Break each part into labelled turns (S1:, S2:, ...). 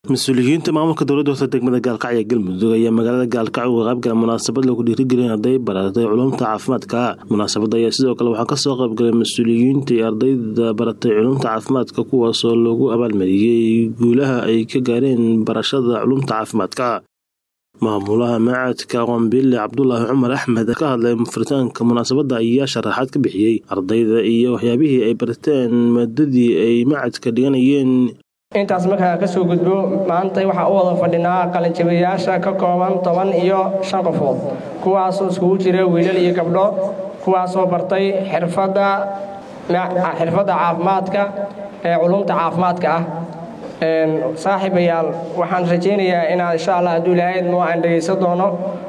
S1: mas-uuliyiinta maamulka dowladda hoose degmada gaalkacyo ee galmudug ayaa magaalada gaalkacyo uga qaybgala munaasabad lagu dhiirigelin arday baratay culumta caafimaadka munaasabadda ayaa sidoo kale waxaa kasoo qaybgalay mas-uuliyiinta iyo ardayda baratay culumta caafimaadka kuwaasoo lagu abaalmariyey guulaha ay ka gaareen barashada culumta caafimaadka maamulaha macadka qambile cabdulaahi cumar axmed ka hadlay furitaanka munaasabadda ayaa sharaxaad ka bixiyey ardayda iyo waxyaabihii ay barteen maadadii ay macadka dhiganayeen
S2: intaas markaa ka soo gudbo maanta waxaa u wada fadhinaa qalinjabiyayaasha ka kooban toban iyo shan qofood kuwaasoo iskugu jira wiilal iyo gabdho kuwaasoo bartay xirfadda xirfadda caafimaadka ee culumta caafimaadka ah saaxiibayaal waxaan rajaynayaa inaad insha allah hadduu ilahayd noo aan dhegaysan doono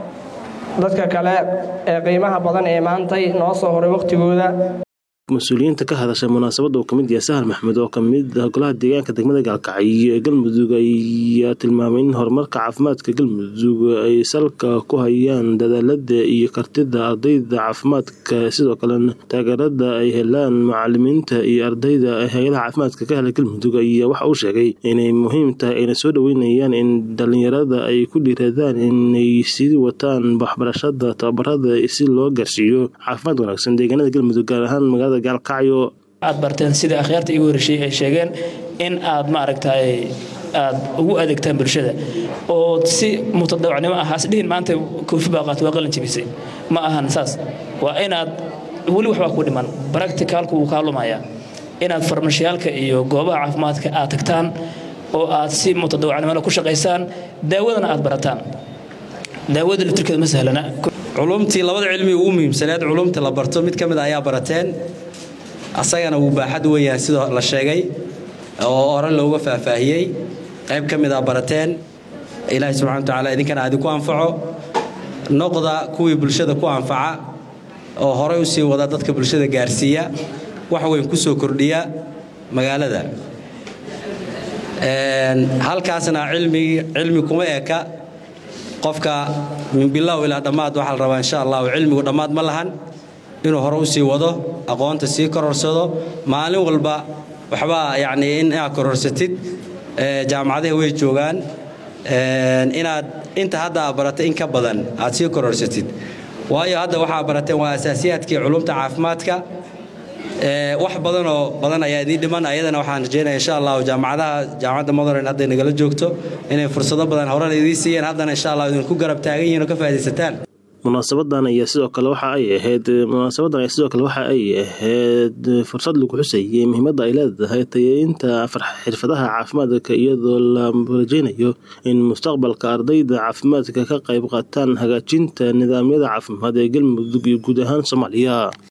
S2: dadka kale ee qiimaha badan ee maantay noo soo horay wakhtigooda
S1: mas-uuliyiinta ka hadashay munaasabadda uu ka mid yahay sahal maxmed oo ka mid ah golaha deegaanka degmada gaalkacyo ee galmudug ayaa tilmaamay in horumarka caafimaadka galmudug ay salka ku hayaan dadaalada iyo kartida ardayda caafimaadka sidoo kalena taageerada ay helaan macalimiinta iyo ardayda hay-adaha caafimaadka ka hela galmudug ayaa waxa uu sheegay inay muhiim tahay ayna soo dhaweynayaan in dhalinyarada ay ku dhiiradaan inay sii wataan waxbarashada tababarada si loo gaarsiiyo caafimaad wanaagsan deegaanada galmudug gaar ahaan magaalada
S3: aad barteen sida akhyaarta igu horreyshay ay sheegeen in aad maaragtay aad ugu adeegtaan bulshada oo si mutadawacnimo ah hasdhihin maanta koofi baa qaata waa qalin jabisay ma ahan saas waa inaad weli waxbaa ku dhiman baracticalku wuu kaa lumayaa inaad farmashiyaalka iyo goobaha caafimaadka aad tagtaan oo aad si mutadawacnimona ku shaqaysaan daawadana aad barataan daawada laftirkeeda ma sahlana
S4: culumtii labada cilmi ugu muhiimsaneed culumta la barto mid ka mid ayaa barateen asagana wuu baaxad weeyaan sidoo la sheegay oo hore looga faahfaahiyey qayb ka mid a barateen ilaahay subxana watacaala idinkana adinku anfaco noqda kuwii bulshada ku anfaca oo horey u sii wada dadka bulshada gaarsiiya wax weyn ku soo kordhiya magaalada halkaasna cilmi kuma eka qofka min bilow ilaa dhammaad waxaa la rabaa insha allahu cilmigu dhammaad ma lahan inuu hore u sii wado aqoonta sii kororsado maalin walba waxbaa yacnii in inaad kororsatid jaamacadaha way joogaan inaad inta hadda aad baratay in ka badan aad sii kororsatid waayo hadda waxaa barateen waa asaasiyaadkii culumta caafimaadka wax badanoo badan ayaa idiin dhiman ayadana waxaan rajeynaya insha allahu jaamacadaha jaamacadda modern hadday nagala joogto inay fursado badan horena idiin siiyeen haddana insha allah idinku garab taagan yihin oo ka faa'idaysataan
S1: munaasabadan ayaa sidoo kale waxa ay ahayd munaasabadan ayaa sidoo kale waxa ay ahayd fursad lagu xusayay muhiimadda ay leedahay tayeynta xirfadaha caafimaadka iyadoo la rajeynayo in mustaqbalka ardayda caafimaadka ka qayb qaataan hagaajinta nidaamyada caafimaad ee galmudug iyo guud ahaan soomaaliya